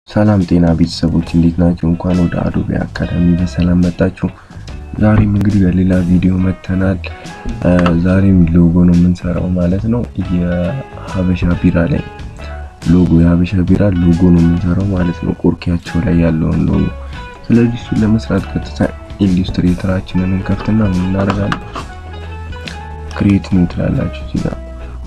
ሰላም ጤና ቤተሰቦች እንዴት ናቸው? እንኳን ወደ አዶቤ አካዳሚ በሰላም መጣችሁ። ዛሬም እንግዲህ በሌላ ቪዲዮ መጥተናል። ዛሬም ሎጎ ነው የምንሰራው ማለት ነው። የሀበሻ ቢራ ላይ ሎጎ የሀበሻ ቢራ ሎጎ ነው የምንሰራው ማለት ነው። ቆርኪያቸው ላይ ያለውን ሎጎ። ስለዚህ እሱን ለመስራት ቀጥታ ኢሉስትሬተራችንን እንከፍትና ምን እናደርጋለን? ክሬት ኒው ትላላችሁ እዚህ ጋር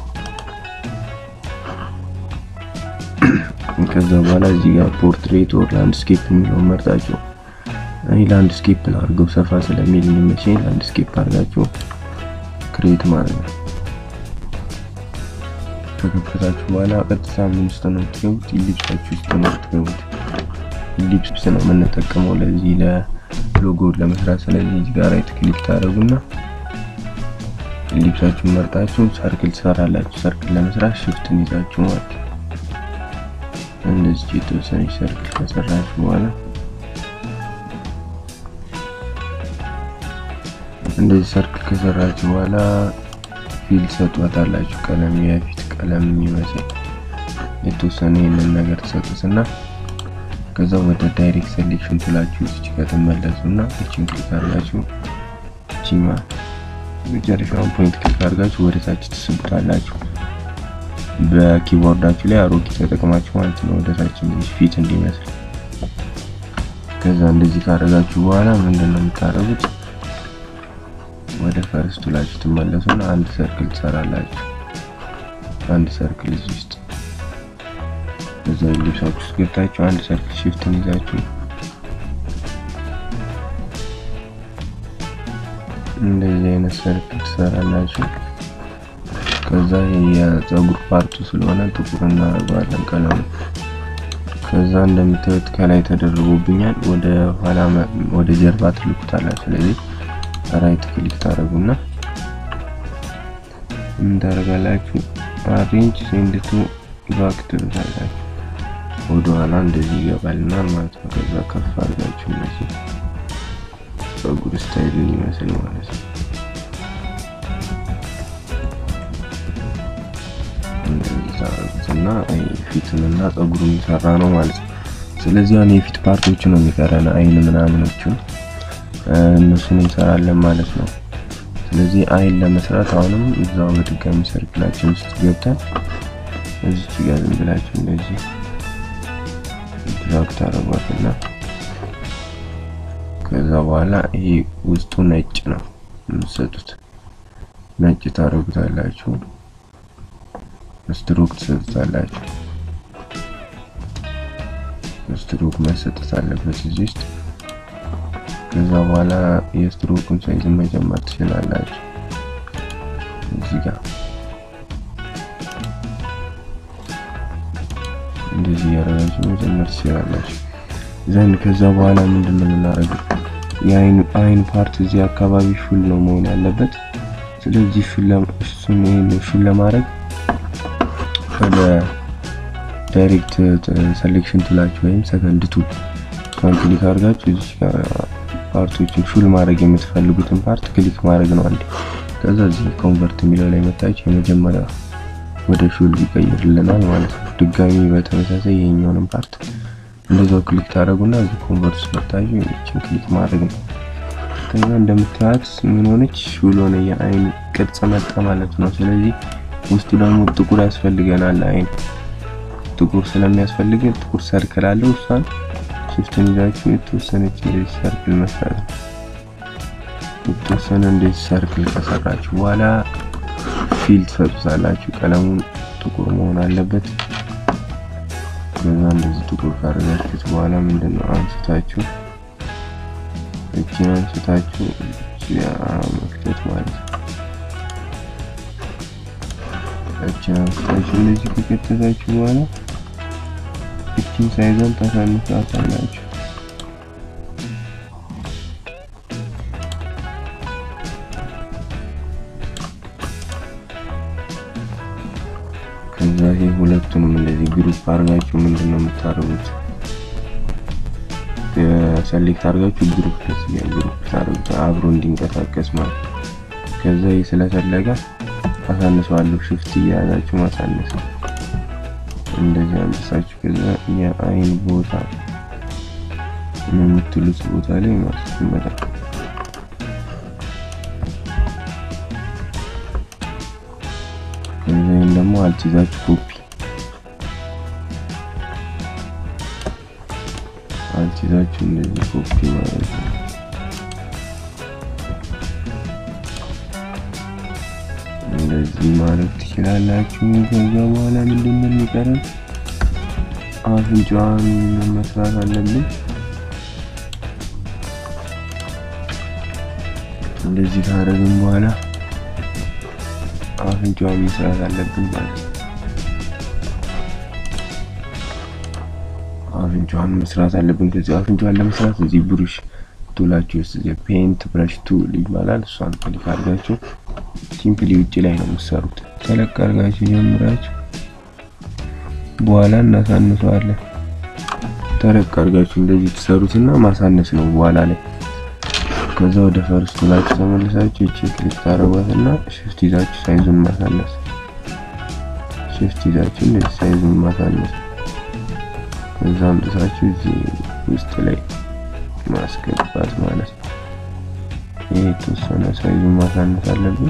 ከዛ በኋላ እዚህ ጋር ፖርትሬት ኦር ላንድስኬፕ የሚለውን መርጣችሁ እኔ ላንድስኬፕ ላድርገው ሰፋ ስለሚል የሚመቸኝ ላንድስኬፕ አድርጋችሁ ክሬት ማለት ነው። ከከፈታችሁ በኋላ ቀጥታ ምን ውስጥ ነው የምትገቡት? ኢሊፕሳችሁ ውስጥ ነው የምትገቡት። ኢሊፕስ ነው የምንጠቀመው ለዚህ ለሎጎ ለመስራት። ስለዚህ እዚህ ጋር ራይት ክሊክ ታደርጉና ኢሊፕሳችሁን መርጣችሁ ሰርክል ትሰራላችሁ። ሰርክል ለመስራት ሽፍትን ይዛችሁ ማለት ነው። እንደዚህ የተወሰነች ሰርክል ከሰራችሁ በኋላ እንደዚህ ሰርክል ከሰራችሁ በኋላ ፊል ሰጧታላችሁ። ቀለም የፊት ቀለም የሚመስል የተወሰነ ይህንን ነገር ትሰጡትና ከዛ ወደ ዳይሬክት ሴሌክሽን ትላችሁ እዚች ከተመለሱና እችን ክሊክ አድርጋችሁ እቺማ መጨረሻውን ፖይንት ክሊክ አድርጋችሁ ወደ ታች ትስቡታላችሁ። በኪቦርዳችሁ ላይ አሮጌ ተጠቅማችሁ ማለት ነው። ወደ ታች እንደዚህ ፊት እንዲመስል ከዛ እንደዚህ ካደረጋችሁ በኋላ ምንድን ነው የምታደርጉት? ወደ ፈርስቱ ላችሁ ትመለሱና አንድ ሰርክል ትሰራላችሁ። አንድ ሰርክል እዚህ ውስጥ እዛ ሊብሳችሁ ውስጥ ገብታችሁ አንድ ሰርክል ሽፍትን ይዛችሁ እንደዚህ አይነት ሰርክል ትሰራላችሁ። ከዛ የፀጉር ፓርቱ ስለሆነ ጥቁር እናደርገዋለን ቀለሙ። ከዛ እንደምታዩት ከላይ ተደርጎብኛል። ወደ ኋላ ወደ ጀርባ ትልኩታላችሁ። ስለዚህ ራይት ክሊክ ታደርጉና ምን ታደርጋላችሁ? አሬንጅ ሴንድ ቱ ባክ ትሉታላችሁ። ወደ ኋላ እንደዚህ ይገባልናል ማለት ነው። ከዛ ከፍ አድርጋችሁ እንደዚህ ፀጉር ስታይልን ይመስል ማለት ነው። እና ፊትን እና ፀጉሩን የሚሰራ ነው ማለት ነው። ስለዚህ አሁን የፊት ፓርቶቹ ነው የሚቀረን አይን ምናምኖቹን እነሱን እንሰራለን ማለት ነው። ስለዚህ አይን ለመስራት አሁንም እዛው በድጋሚ ሰርክላችን ውስጥ ገብተን እዚች ጋር ዝም ብላችሁ እንደዚህ ድራግ ታደርጓትና ከዛ በኋላ ይሄ ውስጡ ነጭ ነው የምትሰጡት ነጭ ታደርጉታላችሁ። ስትሮክ ትሰጡታላችሁ። ስትሮክ መሰጠት አለበት እዚህ ውስጥ። ከዛ በኋላ የስትሮኩን ሳይዝ መጨመር ትችላላችሁ። እዚህ ጋር እንደዚህ ያደረጋችሁ መጨመር ትችላላችሁ። ዘንድ ከዛ በኋላ ምንድን ነው የምናደርገው? የአይን ፓርት እዚህ አካባቢ ሹል ነው መሆን ያለበት። ስለዚህ ሹል ለማድረግ ወደ ዳይሬክት ሴሌክሽን ቱላችሁ ወይም ሰከንድ ቱል እሷን ክሊክ አድርጋችሁ እዚህ ጋር ፓርቶችን ሹል ማድረግ የምትፈልጉትን ፓርት ክሊክ ማድረግ ነው አንዴ። ከዛ እዚህ ኮንቨርት የሚለው ላይ መታችሁ የመጀመሪያ ወደ ሹል ይቀይርልናል ማለት ነው። ድጋሚ በተመሳሳይ ይሄኛውንም ፓርት እንደዛው ክሊክ ታደርጉና እዚህ ኮንቨርት መታችሁ ይችን ክሊክ ማድረግ ነው። ከዛ እንደምታዩት ምን ሆነች? ሹል ሆነ የአይን ቅርጽ መጣ ማለት ነው። ስለዚህ ውስጡ ደግሞ ጥቁር ያስፈልገናል። አይን ጥቁር ስለሚያስፈልገን ጥቁር ሰርክል አለው። እሷን ሽፍትን ይዛችሁ የተወሰነች እንደዚህ ሰርክል መስራት ነው። የተወሰነ እንደዚህ ሰርክል ከሰራችሁ በኋላ ፊል ትሰጡታላችሁ። ቀለሙን ጥቁር መሆን አለበት። ከዛ እንደዚህ ጥቁር ካደረጋችሁት በኋላ ምንድነው አንስታችሁ እቺን አንስታችሁ መክተት ማለት ነው። እቺን አንስታችሁ እንደዚህ ከከተታችሁ በኋላ እቺን ሳይዘን ታሳንሳታላችሁ። ከዛ ይሄ ሁለቱንም እንደዚህ ግሩፕ አድርጋችሁ ምንድን ነው የምታደርጉት? ሰሌክት አድርጋችሁ ግሩፕ ከዚህ ግሩፕ ታደርጉት አብሮ እንዲንቀሳቀስ ማለት ነው። ከዛ ይህ ስለፈለገ አሳንሰዋለሁ። ሽፍት እያያዛችሁ ማሳነስ ነው። እንደዚህ አንጥሳችሁ ከዛ የአይን ቦታ የምትሉት ቦታ ላይ ማስቀመጥ ከዚህም ደግሞ አልቲዛችሁ ኮፒ አልቲዛችሁ እንደዚህ ኮፒ ማለት ነው። እንደዚህ ማድረግ ትችላላችሁ። ከዛ በኋላ ምንድን ነው የሚቀረን? አፍንጫዋን መስራት አለብን። እንደዚህ ካደረግን በኋላ አፍንጫዋን መስራት አለብን ማለት ነው። አፍንጫዋን መስራት አለብን። ከዚህ አፍንጫዋን ለመስራት እዚህ ብሩሽ ቱላችሁ ውስጥ እዚህ ፔንት ብረሽ ቱል ይባላል። እሷን ክሊክ አድርጋችሁ ሲምፕሊ ውጭ ላይ ነው የምትሰሩት። ተለቅ አድርጋችሁ ጀምራችሁ በኋላ እናሳንሰዋለን። ተለቅ አድርጋችሁ እንደዚህ ትሰሩትና ማሳነስ ነው በኋላ ላይ። ከዛ ወደ ፈርስቱ ላችሁ ተመልሳችሁ እቺ ክሊክ ታደርጓትና ሽፍት ይዛችሁ ሳይዙን ማሳነስ፣ ሽፍት ይዛችሁ እንደዚህ ሳይዙን ማሳነስ። ከዛ አምጥታችሁ እዚህ ውስጥ ላይ ማስገባት ማለት ነው። ይሄ የተወሰነ ሳይዙን ማሳነስ አለብን።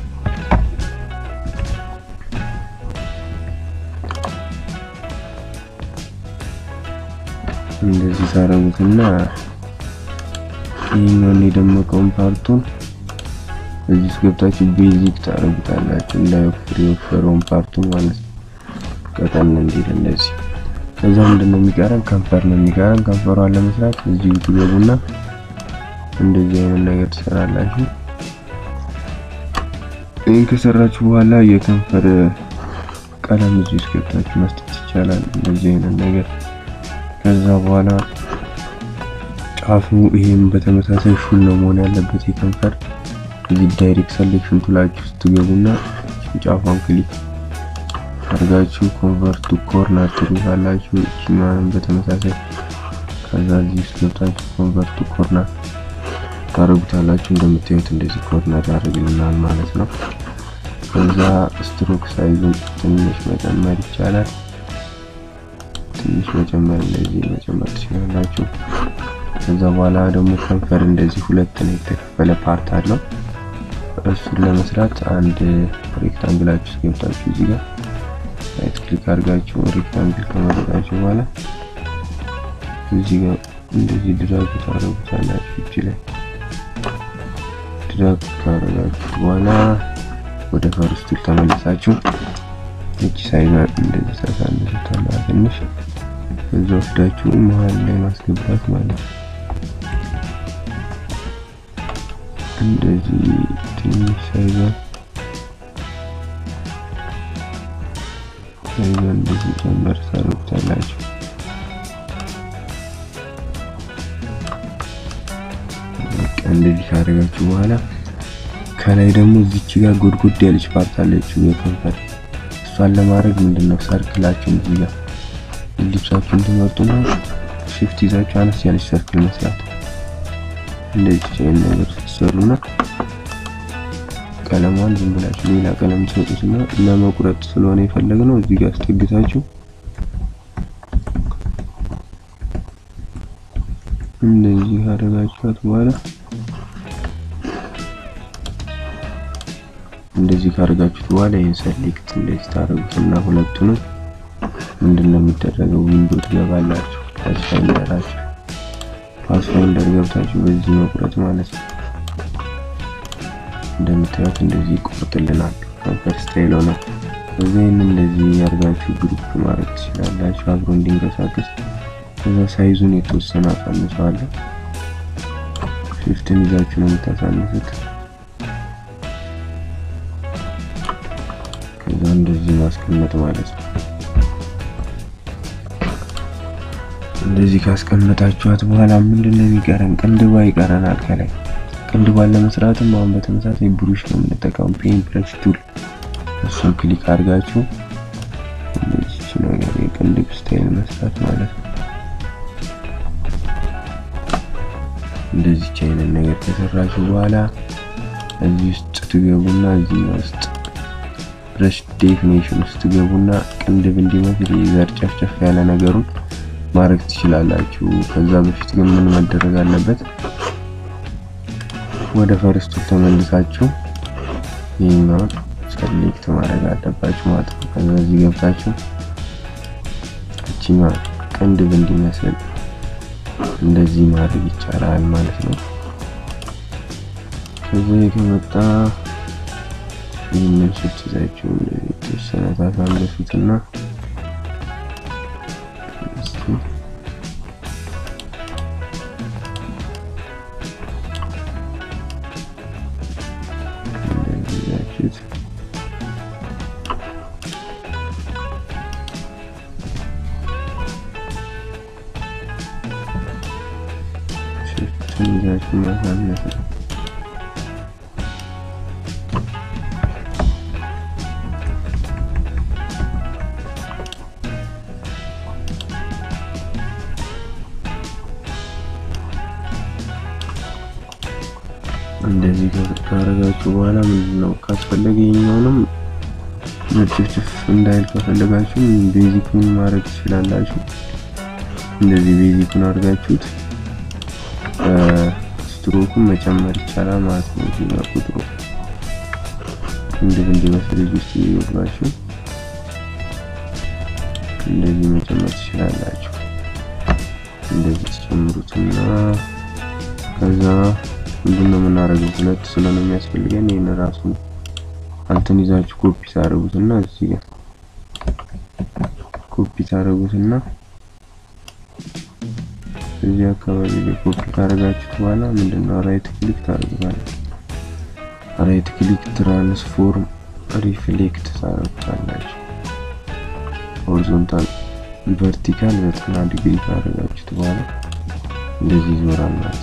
እንደዚህ ታረጉትና ይህኛውን የደመቀውን ፓርቱን እዚህ ውስጥ ገብታችሁ ቤዚክ ታረጉታላችሁ። እንዳይወፍር የወፈረውን ፓርቱን ማለት ነው። ቀጠን እንዲል እንደዚህ። ከዛ ምንድን ነው የሚቀረን? ከንፈር ነው የሚቀረን። ከንፈሯን ለመስራት እዚሁ ትገቡና እንደዚህ አይነት ነገር ትሰራላችሁ። ይህን ከሰራችሁ በኋላ የከንፈር ቀለም እዚህ ውስጥ ገብታችሁ መስጠት ይቻላል። እንደዚህ አይነት ነገር ከዛ በኋላ ጫፉ ይሄም በተመሳሳይ ሹል ነው መሆን ያለበት የከንፈር እዚህ ዳይሬክት ሰሌክሽን ቱላችሁ ውስጥ ትገቡና ጫፏን ክሊክ አድርጋችሁ ኮንቨርት ቱ ኮርነር ትሉታላችሁ። እችኛዋንም በተመሳሳይ ከዛ እዚህ ውስጥ ገብታችሁ ኮንቨርት ቱ ኮርነር ታደርጉታላችሁ። እንደምታዩት እንደዚህ ኮርነር ያደርግልናል ማለት ነው። ከዛ ስትሮክ ሳይዙን ትንሽ መጨመር ይቻላል። ትንሽ መጨመር እንደዚህ መጨመር ትችላላችሁ። ከዛ በኋላ ደግሞ ከንፈር እንደዚህ ሁለት ነው የተከፈለ ፓርት አለው። እሱን ለመስራት አንድ ሬክታንግላችሁ ገብታችሁ እዚህ ጋር ራይት ክሊክ አድርጋችሁ ሬክታንግል ከመረጣችሁ በኋላ እዚህ ጋር እንደዚህ ድራግ ታደርጉታላችሁ። እጅ ላይ ድራግ ካደረጋችሁ በኋላ ወደ ፈርስቱ ተመልሳችሁ እጅ ሳይዟን እንደዚህ ታሳንሱታላ ትንሽ እዛ ወስዳችሁ መሀል ላይ ማስገባት ማለት ነው። እንደዚህ ትንሽ ሳይዟን ሳይዟን እንደዚህ ጨመር ታደርጉታላችሁ። እንደዚህ ካደረጋችሁ በኋላ ከላይ ደግሞ እዚች ጋር ጎድጎድ ያለች ፓርት አለችው የከንፈር እሷን ለማድረግ ምንድነው ሰርክላችሁን እዚህ ጋር ልብሳችሁን ትመርጡና ሽፍት ይዛችሁ አነስ ያለች ሰርክል መስራት እንደዚህ ቻይን ነገር ስትሰሩና ቀለሟን ዝም ብላችሁ ሌላ ቀለም ትሰጡትና ለመቁረጥ ስለሆነ የፈለግነው እዚህ ጋር አስጠግታችሁ እንደዚህ ካደረጋችኋት በኋላ እንደዚህ ካደረጋችሁት በኋላ ይህን ሰሌክት እንደዚህ ታደርጉትና ሁለቱንም ምንድነው የሚደረገው? ዊንዶ ትገባላችሁ። ፓስፋይንደራችሁ ፓስፋይንደር ገብታችሁ በዚህ መቁረጥ ማለት ነው። እንደምታዩት እንደዚህ ይቆርጥልናል። ከንፈር ስታይል ሆነ። እዚህን እንደዚህ ያርጋችሁ ግሩፕ ማድረግ ትችላላችሁ፣ አብሮ እንዲንቀሳቀስ። ከዛ ሳይዙን የተወሰነ አሳንሰዋለሁ። ሽፍትን ይዛችሁ ነው የምታሳንሱት። ከዛ እንደዚህ ማስቀመጥ ማለት ነው። እንደዚህ ካስቀመጣችኋት በኋላ ምንድነው የሚቀረን? ቅንድባ ይቀረናል። ከላይ ቅንድባን ለመስራትም አሁን በተመሳሳይ ብሩሽ ነው የምንጠቀመው፣ ፔን ብረሽ ቱል። እሱን ክሊክ አድርጋችሁ እንደዚህ ነገር የቅንድብ ስታይል መስራት ማለት ነው። እንደዚህ አይነት ነገር ከሰራችሁ በኋላ እዚህ ውስጥ ትገቡና እዚህ ውስጥ ብረሽ ዴፊኔሽን ውስጥ ገቡና ቅንድብ እንዲመስል የዘር ጨፍጨፍ ያለ ነገሩን ማድረግ ትችላላችሁ። ከዛ በፊት ግን ምን መደረግ አለበት? ወደ ፈርስቱ ተመልሳችሁ ይህኛውን ሰሌክት ማድረግ አለባችሁ ማለት ነው። ከዛ እዚህ ገብታችሁ እችኛ ቅንድብ እንዲመስል እንደዚህ ማድረግ ይቻላል ማለት ነው። ከዚህ ከመጣ ይህንን ስትይዛችሁ የተወሰነ ታሳንሱትና እንደዚህ ይዛችሁት ሽፍትን ይዛችሁ ማሳነስ ነው። እንደዚህ ካረጋችሁ በኋላ ምንድነው ካስፈለገ ይሄኛውንም መጭፍጭፍ እንዳይል ከፈለጋችሁ ቤዚኩን ማድረግ ትችላላችሁ። እንደዚህ ቤዚኩን አድርጋችሁት ስትሮኩን መጨመር ይቻላል ማለት ነው። እዚህ ጋር ቁጥሩ እንዴት እንዲመስል እዚህ ውስጥ ይወጣችሁ እንደዚህ መጨመር ትችላላችሁ። እንደዚህ ትጨምሩትና ከዛ ምንድነው የምናደርገው? ሁለት ስለሆነ የሚያስፈልገን ይሄን ራሱ አንተን ይዛችሁ ኮፒ ታደርጉትና እዚህ ጋር ኮፒ ታደርጉትና እዚህ አካባቢ ላይ ኮፒ ካደረጋችሁት በኋላ ምንድነው ራይት ክሊክ ታደርጉታላችሁ። ራይት ክሊክ ትራንስፎርም ሪፍሌክት ታደርጉታላችሁ። ሆሪዞንታል ቨርቲካል ዘጠና ዲግሪ ካደረጋችሁት በኋላ እንደዚህ ይዞራል ማለት ነው።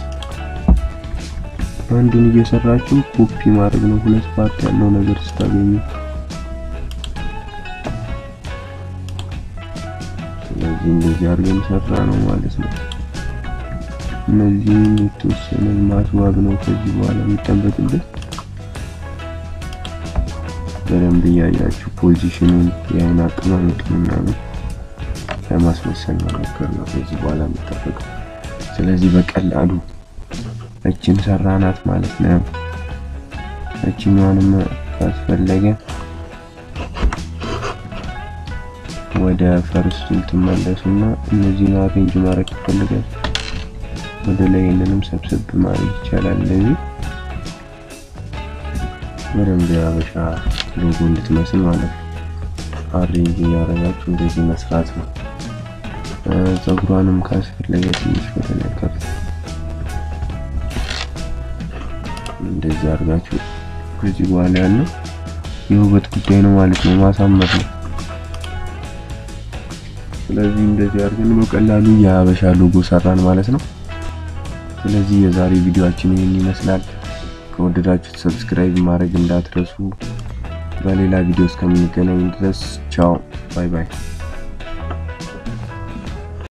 አንዱን እየሰራችሁ ኮፒ ማድረግ ነው። ሁለት ፓርት ያለው ነገር ስታገኙ ስለዚህ እንደዚህ አድርገን ሰራ ነው ማለት ነው። እነዚህን የተወሰነ ማስዋብ ነው ከዚህ በኋላ የሚጠበቅበት። በደንብ እያያችሁ ፖዚሽኑን የአይን አቀማመጡን ምናምን ለማስመሰል መሞከር ነው ከዚህ በኋላ የሚጠበቀው። ስለዚህ በቀላሉ እችን ሰራናት ማለት ነው። እችኛዋንም ካስፈለገ ወደ ፈርስቱ ትመለሱና እነዚህን አሬንጅ ማድረግ ይፈልጋል። ወደ ላይ ይህንንም ሰብሰብ ማድረግ ይቻላል። እንደዚህ በደንብ የሀበሻ ሎጎ እንድትመስል ማለት ነው። አሬንጅ እያደረጋችሁ እንደዚህ መስራት ነው። ፀጉሯንም ካስፈለገ ትንሽ ከተነከፍ እንደዚህ አድርጋችሁ ከዚህ በኋላ ያለው የውበት ጉዳይ ነው ማለት ነው፣ ማሳመር ነው። ስለዚህ እንደዚህ አድርገን በቀላሉ የሀበሻ ሎጎ ሰራን ማለት ነው። ስለዚህ የዛሬ ቪዲዮአችን ይህን ይመስላል። ከወደዳችሁት ሰብስክራይብ ማድረግ እንዳትረሱ። በሌላ ቪዲዮ እስከምንገናኝ ድረስ ቻው፣ ባይ ባይ።